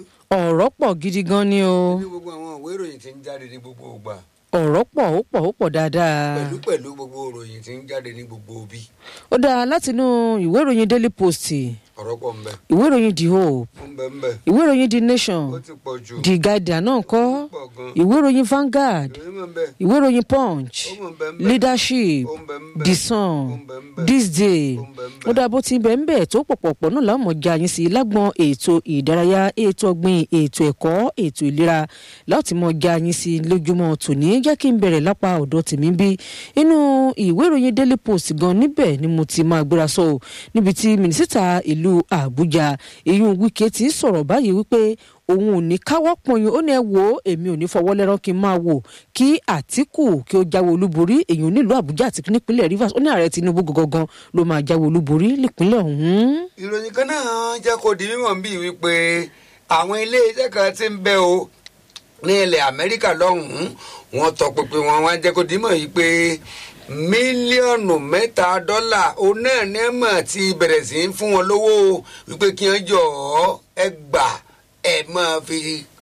ọ̀rọ̀ pọ̀ gidi gan ni o ní gbogbo àwọn ìwé ìròyìn tí ń jáde ní gbogbo ìgbà ọ̀rọ̀ pọ̀ ó pọ̀ ó pọ̀ dáadáa pẹ̀lú pẹ̀lú gbogbo ìròyìn tí ń jáde ní gbogbo òbí ó dáa látinú ìwé ìròyìn daily post ọ̀rọ̀ pọ̀ ń bẹ ìwé ìròyìn the hope ó ń bẹ ń bẹ ìwé ìròyìn the nation ó ti pọ̀ jù the guardian náà kọ́ pọ̀ gan ìwé ìròyìn vanguard ìròyìn mọ̀ ń bẹ ìwé ìròyìn punch ó mọ̀ ń bẹ ń bẹ leadership ó ń bẹ ń bẹ the ó sun ń bẹ ń bẹ this day ó ń bẹ ń bẹ ó dáa bó ti bẹ̀ ń bẹ̀ tó pọ̀pọ̀pọ̀ náà láwọn mọ̀ já yín sí lágbọ́n ètò ìdárayá ètò ọ̀gbìn ètò ẹ̀kọ́ ètò ìlera láti mọ̀ já yín sí lójúmọ́ tòní jẹ́ kí n bẹ̀rẹ̀ lápá ọ̀dọ̀ tèmi bí inú ìwé ìròyìn daily post gan níbẹ̀ ni mo ti máa gbéra sọ ọ́ níbi tí mínísítà ìlú àbújá ìyún wíkẹ́ ti ń sọ̀rọ̀ báyìí wípé òun ò ní káwọ́ pọ̀nyìn ó ní ẹ wò ó èmi ò ní fọwọ́ lẹ́rán kí n máa wò kí àtìkù kí ó jáwé olúborí èyàn nílùú àbújá àti nípínlẹ̀ rivers ó ní ààrẹ tinubu gangan ló máa jáwé olúborí nípínlẹ̀ ọ̀hún. ìròyìn kan náà jẹ́ kó di mímọ̀ bíi wípé àwọn ilé iṣẹ́ kan ti ń bẹ o ní ilẹ̀ amẹ́ríkà lọ́hùn-ún wọ́n tọpinpin wọn wá jẹ́ kó di mímọ̀ yìí pé mílíọ̀nù mẹ́ta dọ́là òun náà ní mọ̀ ti bẹ̀rẹ̀ sí í fún wọn lówó wípé kí wọ́n jọ ọ́ ẹ gbà ẹ máa fi